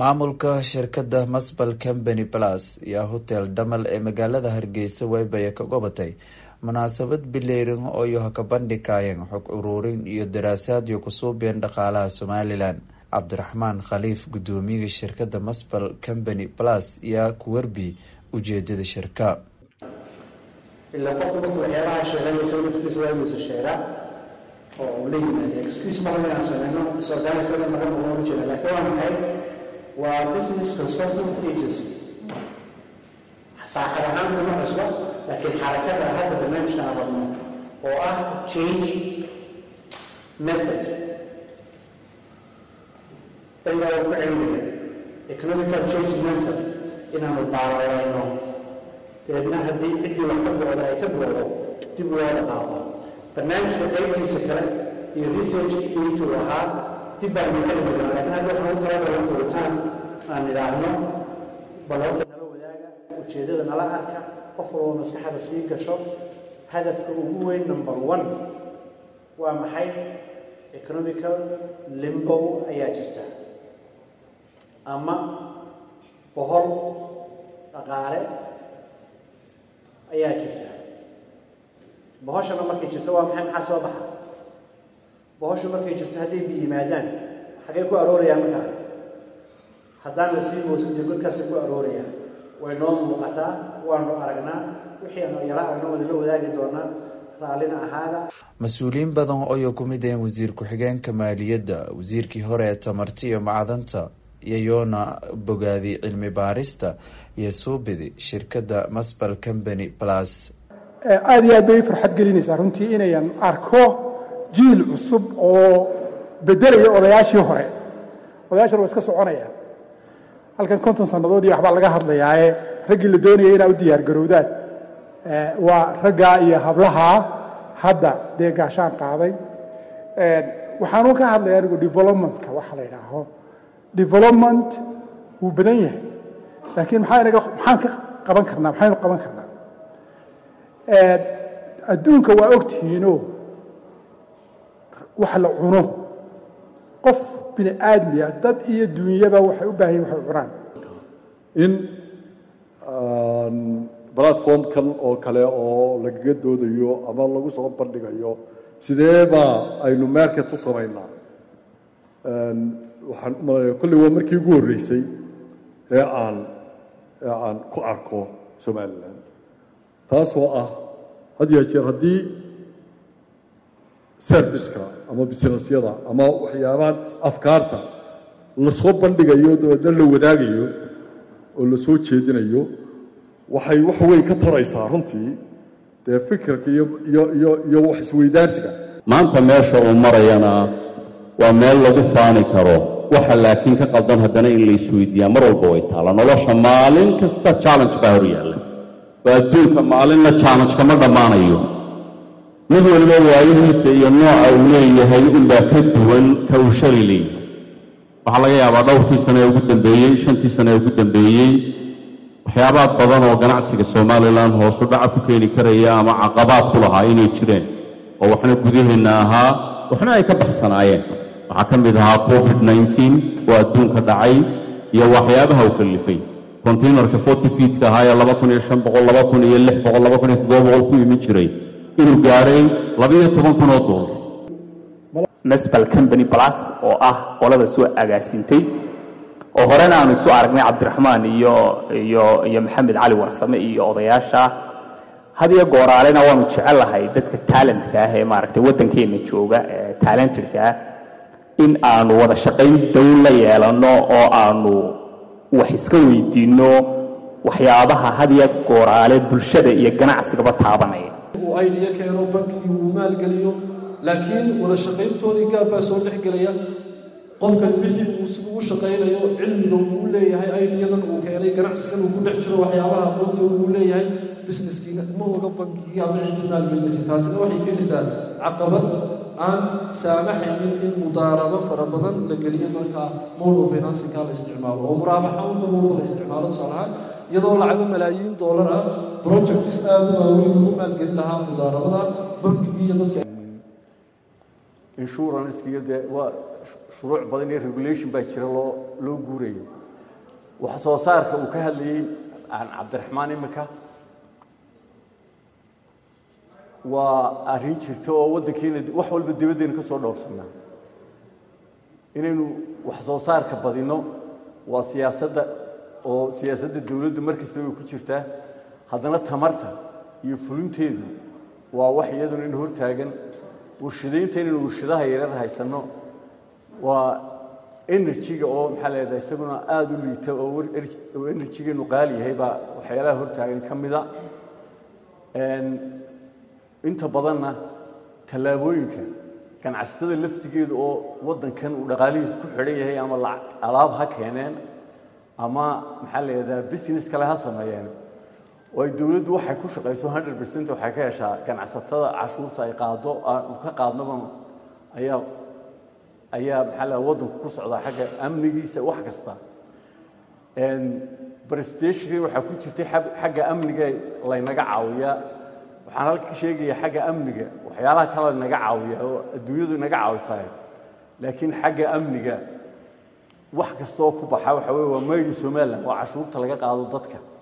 maamulka shirkadda masbal company plus iyo hotel dhamal ee magaalada hargeysa weybaya ka gobatay munaasabad bileyrin ooyo haka bandhigayeen xog uruurin iyo daraasaadyo kusuubeen dhaqaalaha somalilan cabdiraxmaan khaliif gudoomiyaha shirkadda masbal company plus yaa ku warbi ujeedada shirka ilaa qofku markuu waxyaabaha sheeganaysa naftiisa waa inuusa sheegaa oo uu la yimaado excuse maha inaan sameyno disorganisada maran ugama jeeda laakiin waa maxay waa business consultant agency saaxad ahaan kuma cusba laakiin xarakada hadda barnaamijka aan rabno oo ah change method ilaa uu ku celinaya economical change method inaanu baalayno dabeedna haddii ciddii wax ka booda ay ka boodo dib loo dhaqaaqo barnaamijka qaybtiisa kale iyo researchkii intuu ahaa dib baan u celimi doonaa lakiin hadda waxaan u talagalna furitaan aan idhaahno bal horta nala wadaaga ujeeddada nala arka qof walba maskaxda sii gasho hadafka ugu weyn number one waa maxay economical limbow ayaa jirta ama bohol dhaqaale ayaa jirta bohoshana markay jirto waa maxay maxaa soo baxa bohoshu markay jirto hadday bi yimaadaan xaggay ku aroorayaan markaa haddaan la sii moosin dee godkaasay ku aroorayaan way noo muuqataa waanu aragnaa wixii aanu yaro aragno wada la wadaagi doonaa raallina ahaada mas-uuliyiin badan ooyo ku mid aheen wasiir ku-xigeenka maaliyadda wasiirkii hore ee tamarti iyo macdanta iyo yoona bogaadi cilmi baarista iyo suubidi shirkadda masbal company plus aada iyo aad bay farxad gelinaysaa runtii inayan arko jiil cusub oo bedelaya odayaashii hore odayaashan waa iska soconayaan halkan konton sannadood iyo waxbaa laga hadlayaae raggii la doonayay inaa u diyaar garowdaan waa raggaa iyo hablahaa hadda dee gaashaan qaaday waxaanu ka hadlaya anigu developmentka waxa la yidhaaho development wuu badan yahay laakiin maxaa inaga maxaan ka qaban karnaa maxaynu qaban karnaa adduunka waa ogtihiinoo wax la cuno qof bini aadmiya dad iyo duunyaba waxay u baahan yihin waxay cunaan in platformkan oo kale oo lagaga doodayo ama lagu soo bandhigayo sideebaa aynu market u samaynaa waxaan u malanaya kolley waa markii ugu horreysay ee aan ee aan ku arko somalilan taasoo ah had iyo jeer haddii serviceka ama businessyada ama waxyaabahan afkaarta lasoo bandhigayo dabeedna la wadaagayo oo la soo jeedinayo waxay wax weyn ka taraysaa runtii dee fikirka iyo iyo iyo iyo wax isweydaarsiga maanta meesha uu marayana waa meel lagu faani karo waxa laakiin ka qaldan haddana in la isweydiiyaa mar walba way taalla nolosha maalin kasta challenge baa hor yaalla waa adduunka maalinna challenge kama dhammaanayo mid waliba waayihiisa iyo nooca uu leeyahay unbaa ka duwan ka uu shali leeyahay waxaa laga yaabaa dhowrkii sane ee ugu dambeeyey shantii sane ee ugu dambeeyey waxyaabaha badan oo ganacsiga somalilan hoosu dhaca ku keeni karaya ama caqabaad ku lahaa inay jireen oo waxna gudaheenna ahaa waxna ay ka baxsanaayeen waxaa ka mid ahaa covid nneteen oo adduunka dhacay iyo waxyaabaha u kallifay containerka forty feetka ahaa ee laba kun iyo shan boqol laba kun iyo lix boqol laba kun iyo toddoba boqol ku imin jiray inuu gaadhay labaiyo toban kun oo doolar masbal company plus oo ah qolada soo agaasintay oo horena aanu isu aragnay cabdiraxmaan iyo iyo iyo maxamed cali warsame iyo odayaasha had iyo gooraalena waanu jecelahay dadka talentka ah ee maaragtay waddankeenna jooga ee talentedka ah in aanu wada shaqayn dow la yeelanno oo aanu wax iska weydiinno waxyaabaha had iyo gooraale bulshada iyo ganacsigaba taabanaya uu aydiya keeno bankigii uu maalgeliyo laakiin wada shaqayntoodii gaab baa soo dhex gelaya qofkan wixii uu siduu u shaqaynayo cilmiga uu leeyahay aydiyadan uu keenay ganacsigan uu ku dhex jiro waxyaabaha aqoonta uu leeyahay businesskiina ma oga bankigii ama cidii maalgelinaysa taasina waxay keenaysaa caqabad aan saamaxaynin in mudaarabo fara badan la geliyo markaa mowdhow finansinka la isticmaalo oo muraabaxa unba mowdha la isticmaalo tusaalahaan iyadoo lacago malaayiin doolar ah projects aada u waaweyn lagu maalgelin lahaa mudaarabada bankigii iyo dadka insurance iyo dee waa shuruuc badan iyo regulation baa jira loo loo guurayo wax soo saarka uu ka hadlayey cabdiraxmaan imika waa arrin jirta oo waddankeena wax walba dibaddeena ka soo dhowrsanaa inaynu wax soo saarka badinno waa siyaasadda oo siyaasadda dowladdu mar kasta way ku jirtaa haddana tamarta iyo fulinteedu waa wax iyaduna in hortaagan warshadaynta inaynu warshadaha yarar haysanno waa enerjiga oo maxaa leedahay isaguna aada u liita oo enerjigeenu qaali yahay baa waxyaalaha hortaagan ka mida inta badanna tallaabooyinka ganacsatada laftigeedu oo waddankan uu dhaqaalihiis ku xidhan yahay ama alaab ha keeneen ama maxaa la yidhahdaa business kale ha sameeyeen oo ay dowladdu waxay ku shaqayso hundred percent waxay ka heshaa ganacsatada cashuurta ay qaado ka qaadnoba ayaa ayaa maxaa la waddanku ku socdaa xagga amnigiisa wax kasta brestashkii waxaa ku jirtay xagga amniga laynaga caawiyaa waxaan halka ka sheegaya xagga amniga waxyaalaha kale naga caawiya oo adduunyadu naga caawisaay laakiin xagga amniga wax kasta oo ku baxa waxa weye waa maydi somalilan waa cashuurta laga qaado dadka